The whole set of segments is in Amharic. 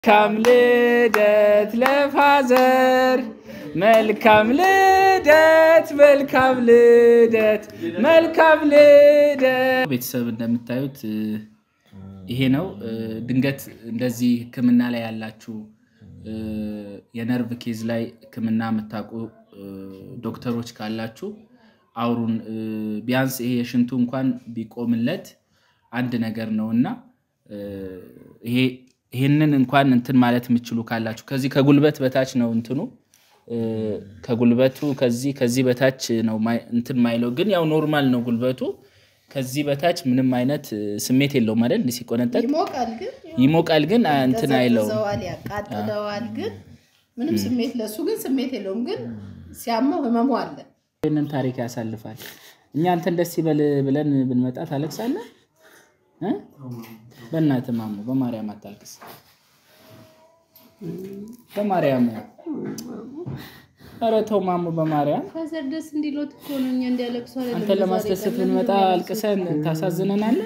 መልካም ልደት ለፋዘር መልካም ልደት መልካም ልደት መልካም ልደት። ቤተሰብ እንደምታዩት ይሄ ነው። ድንገት እንደዚህ ሕክምና ላይ ያላችሁ የነርቭ ኬዝ ላይ ሕክምና የምታውቁ ዶክተሮች ካላችሁ አውሩን። ቢያንስ ይሄ የሽንቱ እንኳን ቢቆምለት አንድ ነገር ነው እና ይሄ ይህንን እንኳን እንትን ማለት የምችሉ ካላችሁ ከዚህ ከጉልበት በታች ነው እንትኑ ከጉልበቱ ከዚህ ከዚህ በታች ነው እንትን ማይለው ግን ያው ኖርማል ነው ጉልበቱ ከዚህ በታች ምንም አይነት ስሜት የለውም አይደል ሲቆነጠጥ ይሞቃል ግን ይሞቃል ግን እንትን አይለውም ያዘዋል ያቃጥለዋል ግን ምንም ስሜት ለሱ ግን ስሜት የለውም ግን ሲያመው ህመሙ አለ ይህንን ታሪክ ያሳልፋል እኛ አንተን ደስ ይበል ብለን ብንመጣ ታለቅሳለህ እ? በእናትህ ማሙ በማርያም አታልቅስ በማርያም ኧረ ተው ማሙ በማርያም ከዘር ደስ እንዲሎት እኮ ነው እኛ እንዲያለቅሱ አይደለም አንተን ለማስደሰት ብንመጣ አልቅሰን ታሳዝነናለህ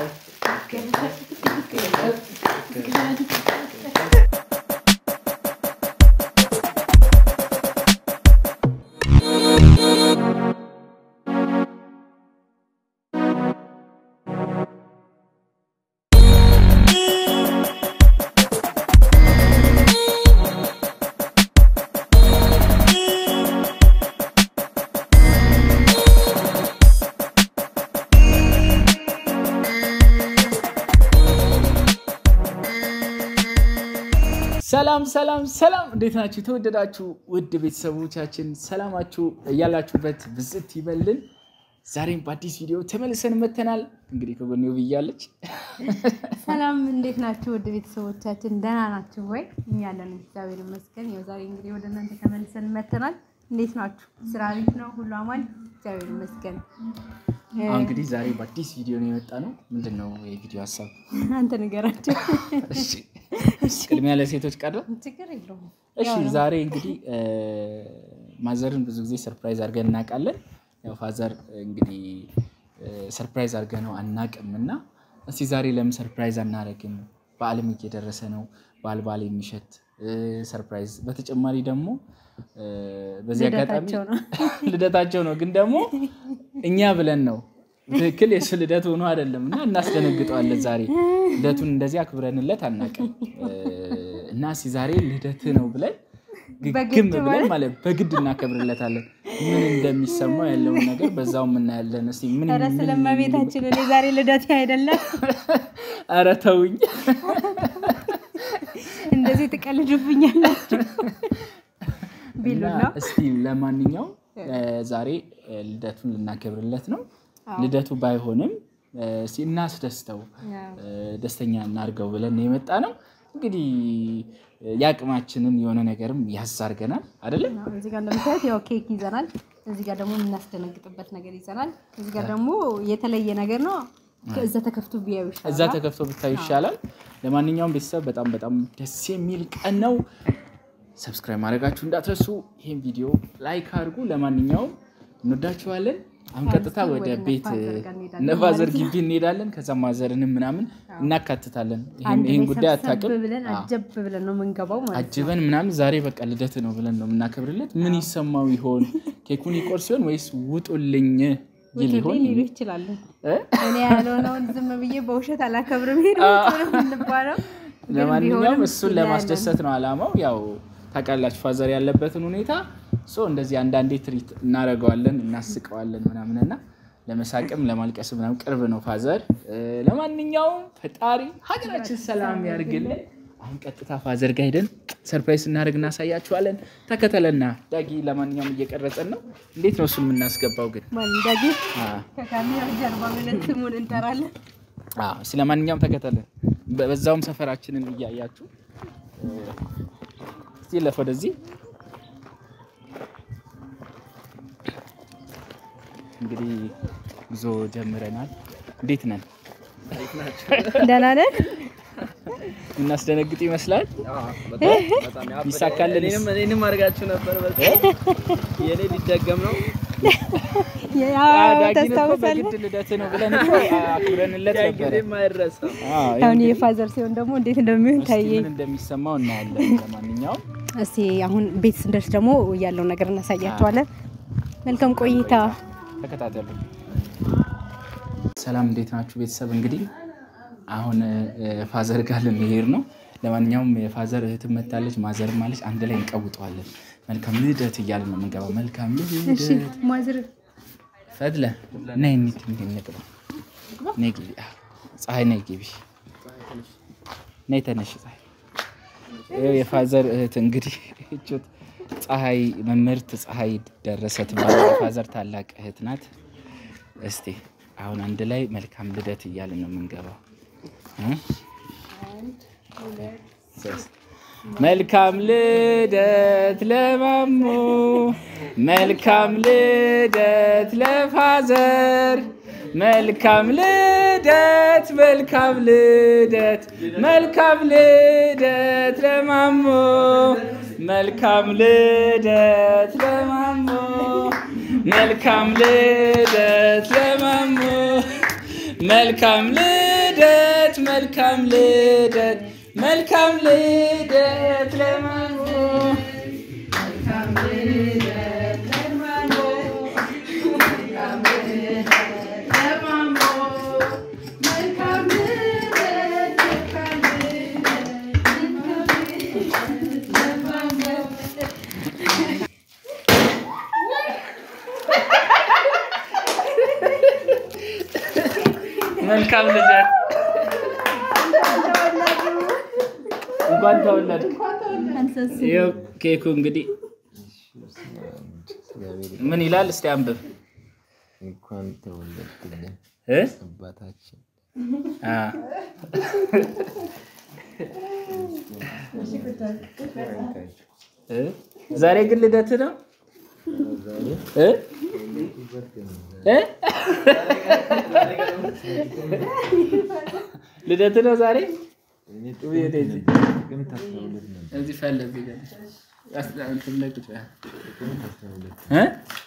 ሰላም ሰላም ሰላም፣ እንዴት ናችሁ? የተወደዳችሁ ውድ ቤተሰቦቻችን ሰላማችሁ እያላችሁበት ብዝት ይበልን። ዛሬም በአዲስ ቪዲዮ ተመልሰን መተናል። እንግዲህ ከጎኔ ብያለች። ሰላም እንዴት ናችሁ? ውድ ቤተሰቦቻችን ደህና ናችሁ ወይ? እኛ ያለን እግዚአብሔር ይመስገን። ያው ዛሬ እንግዲህ ወደ እናንተ ተመልሰን መተናል። እንዴት ናችሁ? ስራ አሪፍ ነው? ሁሉ አማን? እግዚአብሔር ይመስገን። እንግዲህ ዛሬ በአዲስ ቪዲዮ ነው የመጣ ነው። ምንድን ነው የቪዲዮ ሀሳብ? አንተ ንገራቸው። እሺ፣ ቅድሚያ ለሴቶች ቀረ። ችግር የለውም። እሺ፣ ዛሬ እንግዲህ ማዘርን ብዙ ጊዜ ሰርፕራይዝ አድርገን እናውቃለን። ያው ፋዘር እንግዲህ ሰርፕራይዝ አድርገን ነው አናውቅም እና እስቲ ዛሬ ለምን ሰርፕራይዝ አናደርግም? በዓልም እየደረሰ ነው። በዓል በዓል የሚሸት ሰርፕራይዝ። በተጨማሪ ደግሞ በዚህ አጋጣሚ ልደታቸው ነው። ልደታቸው ነው፣ ግን ደግሞ እኛ ብለን ነው ትክክል የሱ ልደት ሆኖ አይደለም እና እናስደነግጠዋለን። ዛሬ ልደቱን እንደዚህ አክብረንለት አናውቅም እና እስኪ ዛሬ ልደት ነው ብለን ግግም በግድ ብለን ማለት? ማለት በግድ እናከብርለታለን። ምን እንደሚሰማው ያለውን ነገር በዛው እናያለን። እስኪ ምን ኧረ ስለመቤታችን እኔ ዛሬ ልደት አይደለም ኧረ ተውኝ። እንደዚህ ትቀልዱብኛላችሁ ቢሉ እና ነው። እስቲ ለማንኛውም ዛሬ ልደቱን ልናከብርለት ነው። ልደቱ ባይሆንም እስቲ እናስደስተው፣ ደስተኛ እናድርገው ብለን ነው የመጣ ነው። እንግዲህ የአቅማችንን የሆነ ነገርም ያዝ አድርገናል አይደለም? እዚህ ጋር እንደምታዩት ያው ኬክ ይዘናል። እዚህ ጋር ደግሞ የምናስደነግጥበት ነገር ይዘናል። እዚህ ጋር ደግሞ የተለየ ነገር ነው። እዛ ተከፍቶ ቢያዩ ይሻላል። እዛ ተከፍቶ ብታዩ ይሻላል። ለማንኛውም ቤተሰብ በጣም በጣም ደስ የሚል ቀን ነው። ሰብስክራይብ ማድረጋችሁ እንዳትረሱ። ይህን ቪዲዮ ላይክ አድርጉ። ለማንኛውም እንወዳችኋለን። አሁን ቀጥታ ወደ ወደ ቤት ነፋዘር ጋር እንሄዳለን ነፋዘር ግቢ እንሄዳለን። ከዛ ማዘርንም ምናምን እናካትታለን። ይህን አንድ ይህን ላይ ጉዳይ ሰብሰብ አታውቅም። ብለን አጀብ ብለን ነው የምንገባው ማለት ነው። አጅበን ምናምን ዛሬ በቃ ልደት ነው ብለን ነው የምናከብርለት። ምን ይሰማው ይሆን? ኬኩን ይቆርስ ሲሆን ወይስ ውጡልኝ ይል ይሆን? ውጡልኝ ሊሉ ይችላሉ። እ? እኔ ያልሆነውን ዝም ብዬ በውሸት አላከብርም። ሄድ ነው የምንባለው። ግን ለማንኛውም ቢሆንም እሱን እናያለን። ለማስደሰት ነው አላማው። ያው ታውቃላችሁ ፋዘር ያለበትን ሁኔታ ሶ እንደዚህ አንዳንዴ ትሪት እናደርገዋለን፣ እናስቀዋለን ምናምን እና ለመሳቅም ለማልቀስ ምናምን ቅርብ ነው ፋዘር። እ፣ ለማንኛውም ፈጣሪ ሀገራችን ሰላም ያርግልን። አሁን ቀጥታ ፋዘር ጋር ሄደን ሰርፕራይዝ እናደርግ እናሳያችኋለን። ተከተለና ዳጊ። ለማንኛውም እየቀረጸን ነው። እንዴት ነው እሱን የምናስገባው ግን? ማን እንዳጊ አ፣ ከካሜራ ጀርባ ብለን ስሙን እንጠራለን። አዎ፣ ስለ ማንኛውም ተከተለን። በ- በዛውም ሰፈራችንን እያያችሁ እ፣ እስቲ ለፍ ወደዚህ እንግዲህ ጉዞ ጀምረናል። እንዴት ነን? ደህና ነን። እናስደነግጥ ይመስላል። ይሳካልን? እኔንም አድርጋችሁ ነበር። በጣም የኔ ሊደገም ነው። ያው ዳጊን እኮ ታስታውሳለህ? በግድ ልደት ነው ብለን እኮ አክብረንለት ነበረ። አዎ፣ አሁን የፋዘር ሲሆን ደግሞ እንዴት እንደሚሆን እስኪ ታየ። ምን እንደሚሰማው እናያለን። ለማንኛውም እስቲ አሁን ቤት ስንደርስ ደግሞ ያለው ነገር እናሳያቸዋለን። መልካም ቆይታ። ተከታተሉ። ሰላም እንዴት ናችሁ ቤተሰብ? እንግዲህ አሁን እ፣ ፋዘር ጋር ልንሄድ ነው። ለማንኛውም የፋዘር እህት መታለች፣ ማዘር ማለች። አንድ ላይ እንቀውጠዋለን። መልካም ልደት እያልን ነው የምንገባው። መልካም እሺ ልደት ማዝር ፈድለ ነይ እንሂድ፣ እንሂድ፣ እንግባ። ነይ ግቢ። አዎ፣ ፀሐይ ነይ ግቢ። ነይ ተነሽ ፀሐይ። ይኸው የፋዘር እህት እንግዲህ እቾት ፀሐይ መምህርት ፀሐይ ደረሰ ትባላል። የፋዘር ታላቅ እህት ናት። እስቲ አሁን አንድ ላይ መልካም ልደት እያልን ነው የምንገባው እ? ሶስት መልካም ልደት ለማሙ፣ መልካም ልደት ለፋዘር፣ መልካም ልደት፣ መልካም ልደት፣ መልካም ልደት ለማሙ፣ መልካም ልደት ለማሙ፣ መልካም ልደት ለማሙ፣ መልካም ልደት፣ መልካም ልደት መልካም ልደት ለማሙ መልካም ልደት እንኳን ተወለድክ። ይኸው ኬኩ እንግዲህ ምን ይላል? እስቲ አንብብ እንኳን ተወለድክልን እ? አባታችን። አ። እ? ዛሬ ግን ልደት ነው እ? እ? ልደት ነው ዛሬ ጥቅምት አስራ ሁለት ነበር። እዚህ ፈለ እዚህ ጋር አስ- እንትን ላይ ቁጭ በል። ጥቅምት አስራ ሁለት እ?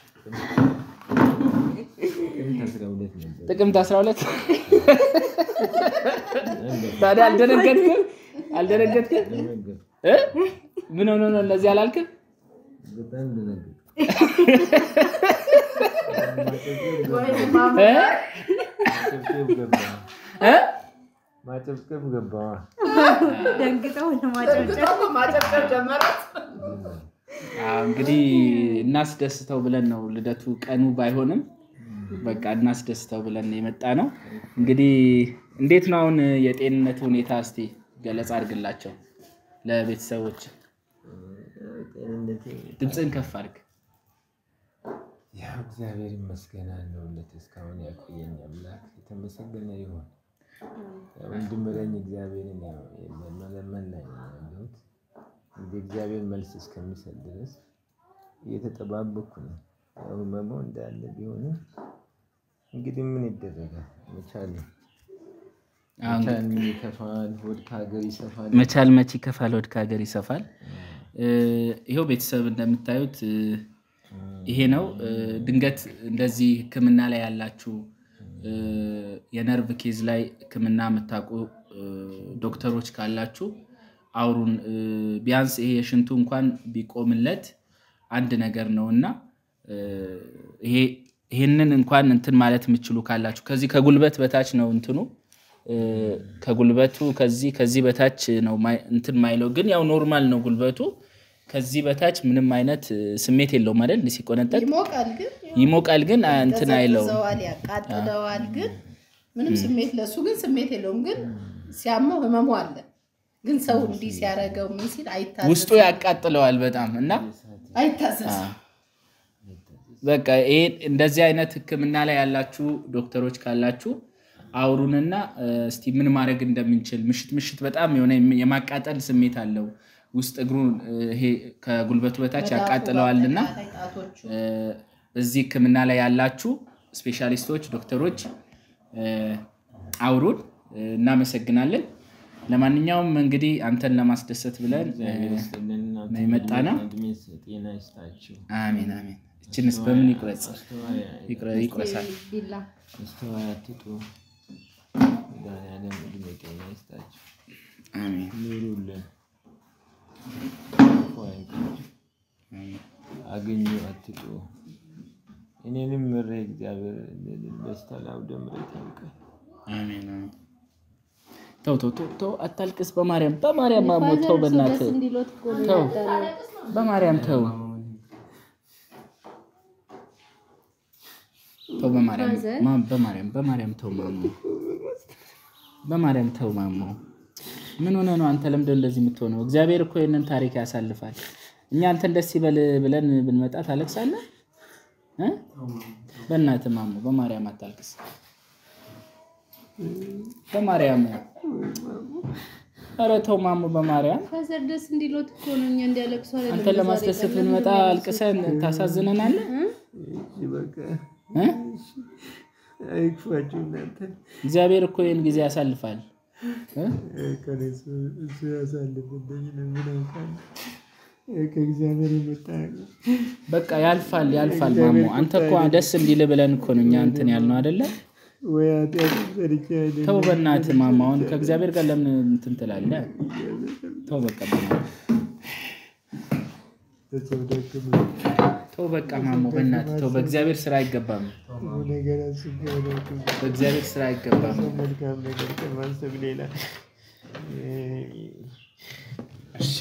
ጥቅምት አስራ ሁለት ነበር። ጥቅምት 12 ታዲያ አልደነገጥክም? አልደነገጥክም? ደነገጥኩ። እ? ምን ሆኖ ነው እነዚህ አላልክም? በጣም ደነገጥኩ። እ? ማጨብጨብ ገባዋ። እ? ማጨብጨብ ገባዋ። ደንግጠው ለማጨብጨብ ማጨብጨብ ጀመራት። አዎ፣ እንግዲህ እናስደስተው ብለን ነው ልደቱ ቀኑ ባይሆንም በቃ እናስደስተው ብለን የመጣ ነው። እንግዲህ እንዴት ነው አሁን የጤንነት ሁኔታ? እስቲ ገለጻ አድርግላቸው ለቤተሰቦች። ጤንነቴ ድምፅን ከፍ አድርግ። ያው እግዚአብሔር ይመስገን አለሁለት። እስካሁን ያቆየኝ አምላክ የተመሰገነ ይሁን። ያው እንድምረኝ እግዚአብሔርን ያው መለመን ላይ ነው ያለሁት። እንግዲህ እግዚአብሔር መልስ እስከሚሰጥ ድረስ እየተጠባበኩ ነው። ያው ህመሙ እንዳለ ቢሆንም እንግዲህ ምን ይደረጋል? መቻል አሁን መቻል ምን ይከፋል? ሆድ ከሀገር ይሰፋል። መቻል መቼ ይከፋል፣ ወድ ከሀገር ይሰፋል። እ፣ ይኸው ቤተሰብ እንደምታዩት እ፣ ይሄ ነው። እ፣ ድንገት እንደዚህ ሕክምና ላይ ያላችሁ እ፣ የነርቭ ኬዝ ላይ ሕክምና የምታውቁ እ፣ ዶክተሮች ካላችሁ አውሩን። እ፣ ቢያንስ ይሄ የሽንቱ እንኳን ቢቆምለት አንድ ነገር ነው እና እ፣ ይሄ ይሄንን እንኳን እንትን ማለት የምችሉ ካላችሁ ከዚህ ከጉልበት በታች ነው እንትኑ እ፣ ከጉልበቱ ከዚህ ከዚህ በታች ነው ማይ- እንትን ማይለው ግን ያው ኖርማል ነው ጉልበቱ። ከዚህ በታች ምንም አይነት እ፣ ስሜት የለውም አይደል? እንዲህ ሲቆነጠጥ ይሞቃል ግን ይሞቃል ግን አ- እንትን አይለውም። ያቀዘቅዘዋል፣ ያቃጥለዋል ግን ምንም ስሜት ለሱ ግን ስሜት የለውም። ግን ሲያመው ህመሙ አለ። ግን ሰው እንዲህ ሲያደርገው ምን ሲል ውስጡ አይታዘዝም ያቃጥለዋል በጣም እና አይታዘዝም። በቃ ይሄ እንደዚህ አይነት ህክምና ላይ ያላችሁ ዶክተሮች ካላችሁ አውሩንና እ፣ እስቲ ምን ማድረግ እንደምንችል ምሽት ምሽት በጣም የሆነ የማቃጠል ስሜት አለው ውስጥ እግሩን እ፣ ይሄ ከጉልበቱ በታች መዳፉ ያቃጥለዋልና በአጠቃላይ ጣቶቹ እ፣ እዚህ ህክምና ላይ ያላችሁ ስፔሻሊስቶች ዶክተሮች እ፣ አውሩን። እ፣ እናመሰግናለን። ለማንኛውም እንግዲህ አንተን ለማስደሰት ብለን እ፣ እግዚአብሔር ይስጥልን። እናንተ የመጣ ነው። እድሜ ጤና ይስጣችሁ። አሜን አሜን። እችንስ በምን ይቁረጽ ይቁረ- ይቁረሳል? ቢላ አስተዋይ አትጡ። መድኃኒዓለም ዕድሜ ጤና ይስጣችሁ። አሜን ኑሩልን። ክፉ አይንካችሁ። አግኙ አትጡ። እኔንም ምሬ እግዚአብሔር ደስታ ለአውደ ምሕረት ያብቃኝ። አሜን አሜን። ተው ተው ተው ተው፣ አታልቅስ። በማርያም በማርያም ማሞ ተው፣ ፋዘር ሰው ደስ በእናትህ እንዲሎት እኮ ነው ተው፣ ያጠረው። በማርያም ተው ተው፣ በማርያም ፋዘር? ማ- በማርያም በማርያም ተው ማሞ፣ በማርያም ተው ማሞ። ምን ሆነ ነው አንተ? ለምንድን ነው እንደዚህ የምትሆነው? እግዚአብሔር እኮ ይህንን ታሪክ ያሳልፋል። እኛ አንተን ደስ ይበል ብለን ብንመጣ ታለቅሳለህ እ? በእናትህ ማሞ፣ በማርያም አታልቅስ። በማርያም ኧረ ተው ማሞ፣ በማርያም ፋዘር ደስ እንዲሎት እኮ ነው እኛ እንዲያለቅሱ አይደለም። አንተን ለማስደሰት ብንመጣ አልቅሰን ታሳዝነናለህ እሺ በቃ እ? አይክፋችሁ እናንተ። እግዚአብሔር እኮ ይህን ጊዜ ያሳልፋል እ? ከእሱ እሱ ያሳልፍብኝ ነው። ምን አውቃለሁ? ከእግዚአብሔር የመጣ ነው። በቃ ያልፋል ያልፋል ማሞ አንተ እኮ ደስ እንዲል ብለን እኮ ነው እኛ እንትን ያልነው አይደለ ወይ ኃጢአት ሰርቼ አይደለም። ተው በእናትህ ማሞ አሁን ከእግዚአብሔር ጋር ለምን እንትን ትላለህ ተው በቃ በእናትህ በሰው ደክም ተው በቃ ማሞ በእናትህ ተው በእግዚአብሔር ስራ አይገባም ነገር አስቤ አላውቅም። በእግዚአብሔር ስራ አይገባም ሰው መልካም ነገር ከማሰብ ሌላ እሺ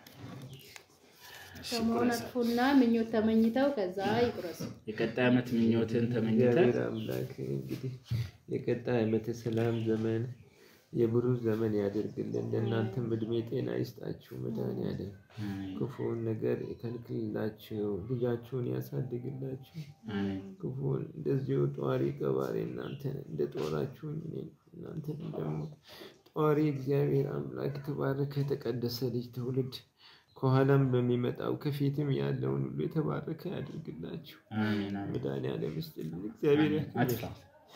ከመሆን አጥፉና ምኞት ተመኝተው ከዛ ይቁረሱ። የቀጣይ ዓመት ምኞትን ተመኝተህ እግዚአብሔር አምላክ እንግዲህ የቀጣይ ዓመት ሰላም ዘመን የብሩህ ዘመን ያደርግልን። ለእናንተም እድሜ ጤና ይስጣችሁ። መድኃኒዓለም ክፉውን ነገር ይከልክልላችሁ፣ ልጃችሁን ያሳድግላችሁ። አሜን ክፉን እንደዚሁ ጧሪ ቀባሪ እናንተን እንደ ጦራችሁኝ እኔን እናንተን ደግሞ ጧሪ እግዚአብሔር አምላክ የተባረከ የተቀደሰ ልጅ ትውልድ ከኋላም በሚመጣው ከፊትም ያለውን ሁሉ የተባረከ ያድርግላችሁ። አሜን አሜን መድኃኒዓለም ይስጥልን። እግዚአብሔር አጥፋ ያክብርልን።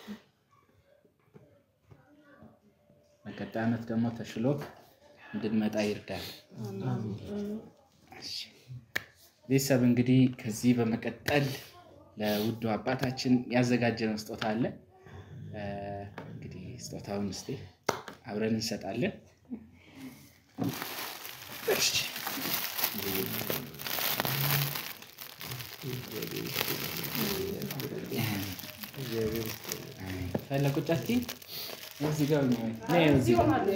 በቀጣይ ዓመት ደግሞ ተሽሎክ እንድንመጣ ይርዳል። እሺ። ቤተሰብ እንግዲህ ከዚህ በመቀጠል ለውዱ አባታችን ያዘጋጀነው ስጦታ አለ። እ፣ እንግዲህ ስጦታውን እስኪ አብረን እንሰጣለን። እሺ። እግዚአብሔር ይስጥልን። ፈለቁ ጫቲ እዚህ ጋር ነው። ነይ እዚህ ጋር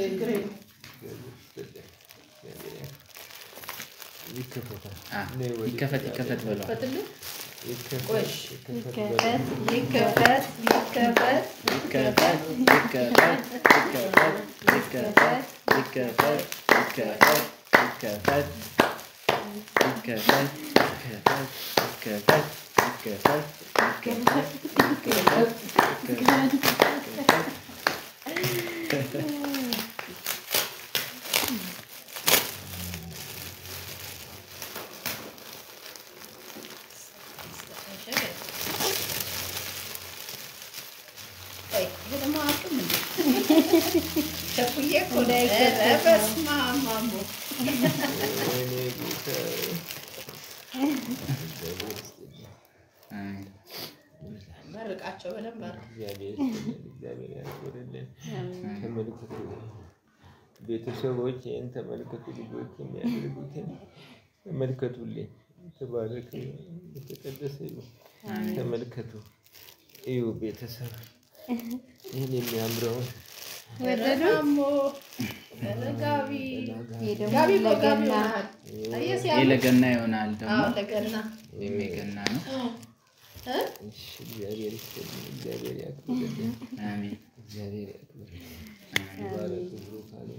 ይከፈታል። አ፣ ይከፈት ይከፈት ብለዋል። ፈትልህ ይከፈት ይከፈት በሉ። ይከፈት ይከፈት ይከፈት ይከፈት ይከፈት ይከፈት ይከፈት ይከፈት ይከፈት ይከፈት ይከፈት ይከፈት ይከፈት ይከፈት ይከፈት ይከፈት ቆይ ይሄ ደግሞ አቅም እንዴ ቸኩዬ እኮ ነው። ኧረ በስመ አብ ማሞ ወይኔ ጌታዬ። እግዚአብሔር ይስጥልን። አሜን። መርቃቸው በደንብ አድርግ። እግዚአብሔር ይስጥልን። እግዚአብሔር ያክብርልን። ተመልከቱ ቤተሰቦች ይህን ተመልከቱ። ልጆች የሚያደርጉትን ተመልከቱልኝ። የተባረከ የተቀደሰ ይሁን። ተመልከቱ እዩ ቤተሰብ ይህን የሚያምረውን ኧረ ማሞ ኧረ ጋቢ ይሄ ደግሞ ጋቢ እኮ ጋቢ ለገና ይሆናል። አየህ ይህ ሲያምር። ለገና ይሆናል ደግሞ አዎ ለገና ወይም የገና ነው። እ? እሺ፣ እግዚአብሔር ይስጥልን። እግዚአብሔር ያክብርልን። አሜን እግዚአብሔር ያክብርልን። ይባረክ ብሩክ አለ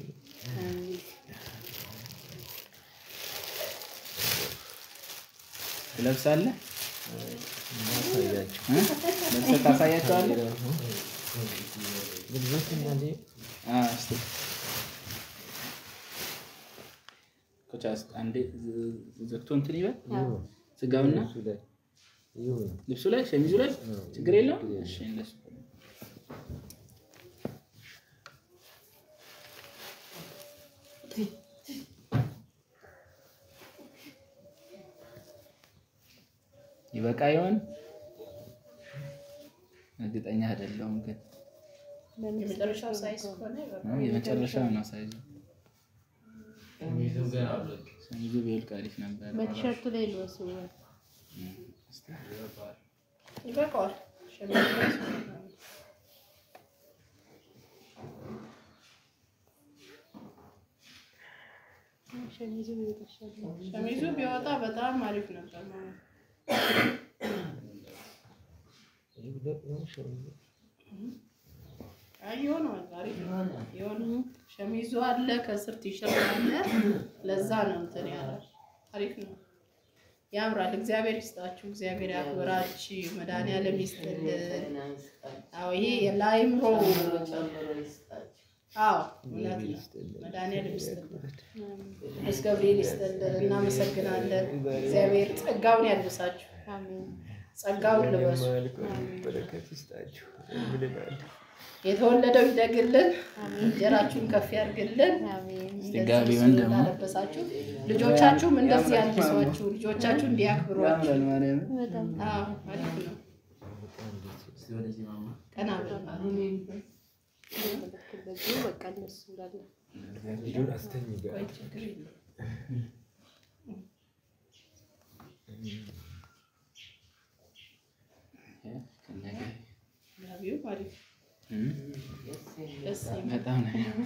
ትለብሳለህ እናሳያችሁ እ? ለብሰህ ታሳያቸዋለህ? ልብሶች እና አ፣ እስኪ ኮቻ እስኪ አንዴ ዝ- ዘግቶ እንትን ይበል ስጋውና ልብሱ ላይ ይሁን ልብሱ ላይ ሸሚዙ ላይ ችግር የለውም። እሺ እንደሱ ይበቃ ይሆን? እርግጠኛ አይደለሁም ግን የመጨረሻው ሳይዝ ከሆነ ይበቃል። የመጨረሻው ነው ሳይዙ። ሸሚዙ ቢወልቅ አሪፍ ነበር። በቲሸርቱ ላይ ልበሱ። ይበቃዋል። ሸሚዝ ላይ ሸሚዙ ይወጣሻል። ሸሚዙ ቢወጣ በጣም አሪፍ ነበር ማለት ነው። አይ ይሆነዋል፣ አሪፍ ነው። ይሆናል። ሸሚዙ አለ፣ ከስር ቲሸርት አለ። ለዛ ነው እንትን ያለ አሪፍ ነው። ያምራል። እግዚአብሔር ይስጣችሁ፣ እግዚአብሔር ያክብራችሁ፣ መድኃኒዓለም ይስጥልን። አዎ ይሄ ለአይምሮ አዎ እውነት ነው። መድኃኒዓለም ይስጥልን፣ ቅዱስ ገብርኤል ይስጥልን። እናመሰግናለን። እግዚአብሔር ጸጋውን ያልብሳችሁ፣ አሜን። ጸጋውን ልበሱ። በረከት ይስጣችሁ ብለናል። የተወለደው ይደግልን፣ እንጀራችሁን ከፍ ያድርግልን። አሜን። እንደዚህ ጋቢውን ደግሞ ላለበሳችሁ ልጆቻችሁም እንደዚህ ያልብሷችሁ፣ ልጆቻችሁ እንዲያክብሯችሁ። ያምራል ማርያምን። በጣም አዎ አሪፍ ነው። ቀና በል በዚህ በቃ እነሱ እንዳለ ልጁን አስተኝ ጋር ቆይ ችግር የለውም። ጋቢው አሪፍ እም፣ ደስ ይላል። በጣም ነው የሚያምር።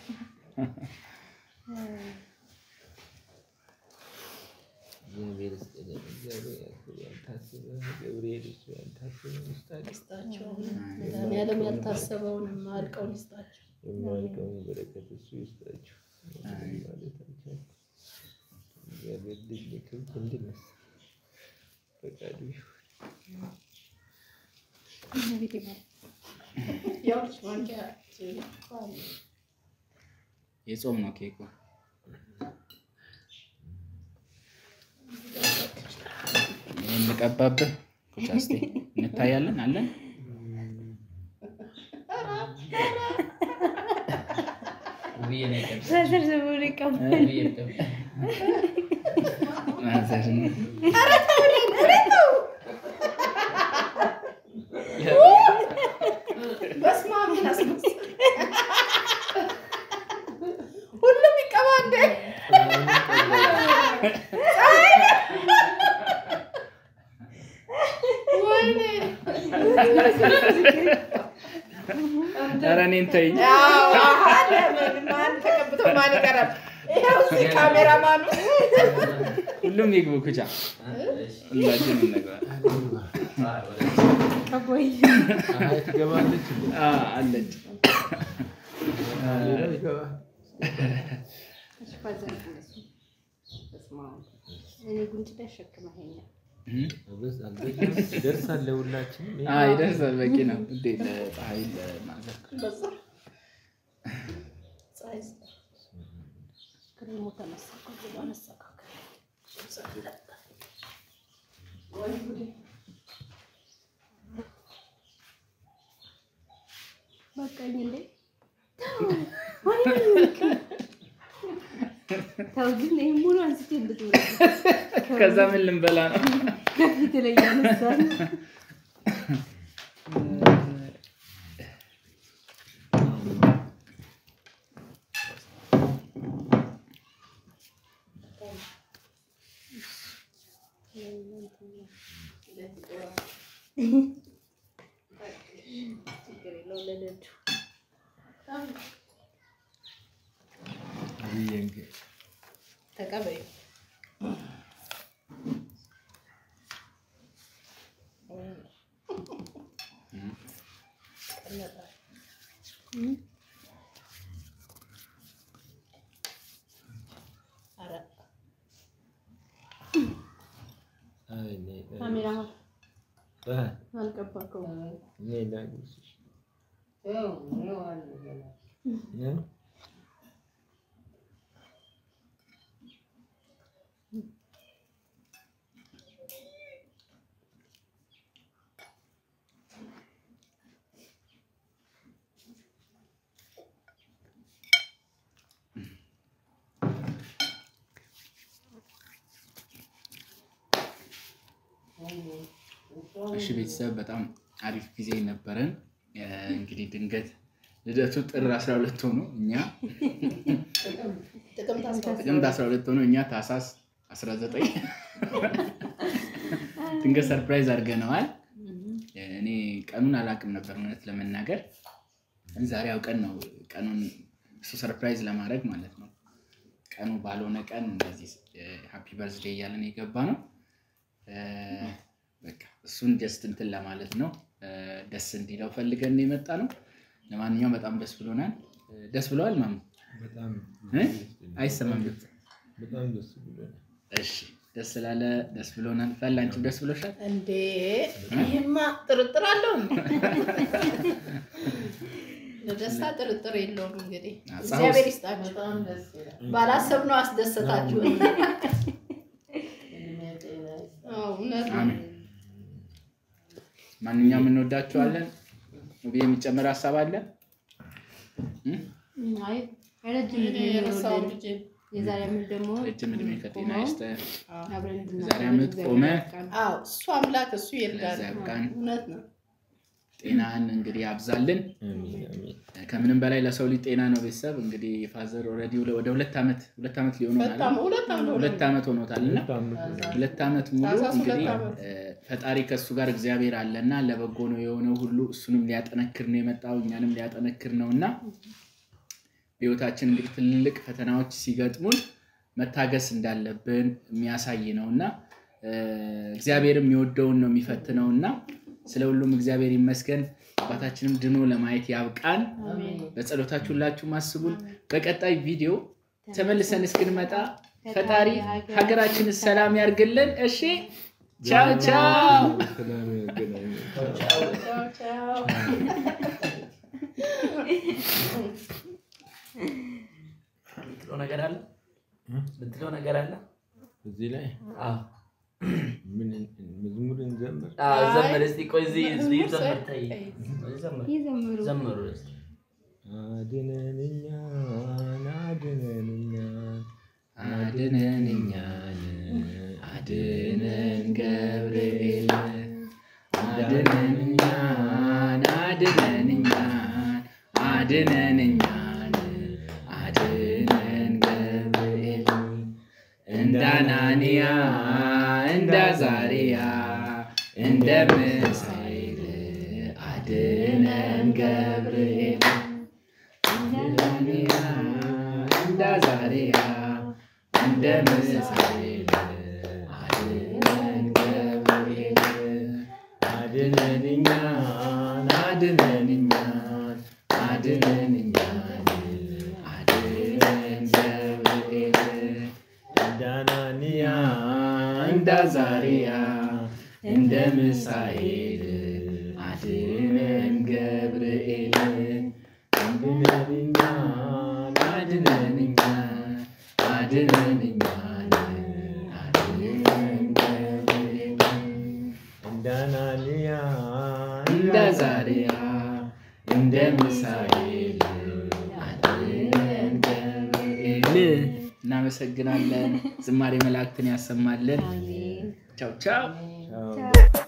እግዚአብሔር ይስጥልን። እግዚአብሔር ያክብር። ያልታሰበ ገብርኤል እሱ ያልታሰበ ይስጣችሁ። ይስጣቸው። መድኃኒዓለም ያልታሰበውን አልቀውን ይስጣቸው። የማያልቀውን በረከት እሱ ይስጣችሁ። ማለት አልቻልኩም። እግዚአብሔር ልጅ ለክብር እንድነሳ ፈቃዱ ይሁን። ያው ማንኪያ የጾም ነው ኬኩ። ይህን ልቀባብህ ኩቻ እስኪ እንታያለን አለን ተሰብስቦ ይቀባል። ማዘር ነው። በስመ አብ ምን አስመሰል ሁሉም ይቀባ እንደ ወይኔ ኧረ እኔን ተይኝ። ያው አለ ማን ተቀብቶ ማን ይቀራል? ይኸው እዚህ ካሜራማኑ ሁሉም ይግቡ ኩቻ፣ ሁላችንም እንግባ። ከቦይ ፀሐይ ትገባለች እንዴ? አ አለች ካሜራ ይገባል። እኔ ጉንጭ ላይ ሸክመኸኛል። እም፣ አበዝ አልበዛም? ይደርሳል ለሁላችንም። አ ይደርሳል። በቂ ነው። እንዴ ለፀሐይ ለማዘር በዛ ፀሐይ ክሬሙ ተመሰቀ መሰካከል በቃኝ እንዴ ተው ግን ይሄን ሙሉ አንስቼ እንድትውል ከዛ ምን ልንበላ ነው? ከፊት ላይ ያነሳል ችግር የለውም ለልጁ ብዬሽ ተቀበዩ። ኧረ አይ ነይ፣ ነይ። ካሜራማን አይ፣ አልቀባከውም ነይ ላጉርስሽ። እ? እሺ ቤተሰብ በጣም አሪፍ ጊዜ ነበረን። እ፣ እንግዲህ ድንገት ልደቱ ጥር 12 ሆኖ እኛ ጥቅምት አስራ ሁለት ጥቅምት 12 ሆኖ እኛ ታህሳስ 19 ድንገት ሰርፕራይዝ አድርገነዋል። እኔ ቀኑን አላውቅም ነበር እውነት ለመናገር ዛሬ አውቀን ነው ቀኑን እሱ ሰርፕራይዝ ለማድረግ ማለት ነው። ቀኑ ባልሆነ ቀን እንደዚህ ሃፒ በርዝዴ እያለን የገባ ነው። እ፣ በቃ እሱን ጀስት እንትን ለማለት ነው እ፣ ደስ እንዲለው ፈልገን የመጣ ነው። ለማንኛውም በጣም ደስ ብሎናል። እ፣ ደስ ብለዋል ማሙ በጣም እ? አይሰማም ድምፅ። በጣም ደስ ብሎናል። እሺ ደስ ስላለ ደስ ብሎናል። ፈላንቺም ደስ ብሎሻል? እንዴ ይህማ ጥርጥር አለው እንዴ? ለደስታ ጥርጥር የለውም። እንግዲህ አዎ፣ እግዚአብሔር ይስጣችሁ። ባላሰብነው አስደሰታችሁ። አዎ፣ እውነት ነው። አሜን። ማንኛውም እንወዳችኋለን። ውብዬ የሚጨምር ሀሳብ አለ? እ? አይ ረጅም እኔ እድሜ የረሳሁት ይኖርልን። ልጄን። የዛሬ ዓመት ደግሞ ረጅም እድሜ ከጤና ይስጥህ። አብረን የዛሬ ዓመት ቆመ አዎ እሱ አምላክ እሱ ይርዳል። ለዚያ ያብቃን። እውነት ነው። ጤናህን እንግዲህ ያብዛልን። አሜን አሜን። ከምንም በላይ ለሰው ልጅ ጤና ነው። ቤተሰብ እንግዲህ ፋዘር ኦልሬዲ ወደ ሁለት ዓመት ሁለት ዓመት ሊሆኑ ሁለት ዓመት ሁለት ዓመት ሁለት ዓመት ሆኖታል እና ሁለት ዓመት ነው። ሁለት ዓመት ሙሉ ታህሳስ ሁለት እንግዲህ ዓመት። እ፣ ፈጣሪ ከእሱ ጋር እግዚአብሔር አለና ለበጎ ነው የሆነው ሁሉ እሱንም ሊያጠነክር ነው የመጣው እኛንም ሊያጠነክር ነው እና በህይወታችን እንግዲህ ትልልቅ ፈተናዎች ሲገጥሙን መታገስ እንዳለብን የሚያሳይ ነው እና እ፣ እግዚአብሔርም የሚወደውን ነው የሚፈትነው እና ስለ ሁሉም እግዚአብሔር ይመስገን። አባታችንም ድኖ ለማየት ያብቃን። በጸሎታችሁ ሁላችሁም አስቡን። በቀጣይ ቪዲዮ ተመልሰን እስክንመጣ ፈጣሪ ሀገራችንን ሰላም ያርግልን። እሺ፣ ቻው ቻው። ሰላም ያገናኘን። ቻው ቻው። ምትለው ነገር አለ ምትለው ነገር አለ እዚህ ላይ አዎ ምን መዝሙር እንዘምር? አዎ፣ ዘምር እስቲ ቆይ እዚህ እዚህ መዝሙር ዘምር ሰ- ተይ ዘምር ይዘምሩ ዘምሩ እስቲ አድነን እኛን አድነን እኛን አድነን እኛን አድነን ገብርኤል አድነን እኛን አድነን እኛን አድነን እኛን አድነን ገብርኤል እንደ አናንያ እንደ አዛርያ እንደ ሚሳኤል አድነን ገብርኤል እንደ አናንያ እንደ አዛርያ እንደ ሚሳኤል አድነን ገብርኤል አድነን እኛን አድነን እኛን አድነን እኛን አድነን ገብርኤል እንደ አናንያ እንደ አዛርያ እንደ ሚሳኤል አድነን ገብርኤል አድነን እኛን አድነን እኛን አድነን እኛን አድነን ገብርኤል እንደ አናንያ እንደ አዛርያ እንደ ሚሳኤል አድነን ገብርኤል እናመሰግናለን። ዝማሬ መላእክትን ያሰማልን። ቻው ቻው። ቻው። ቻው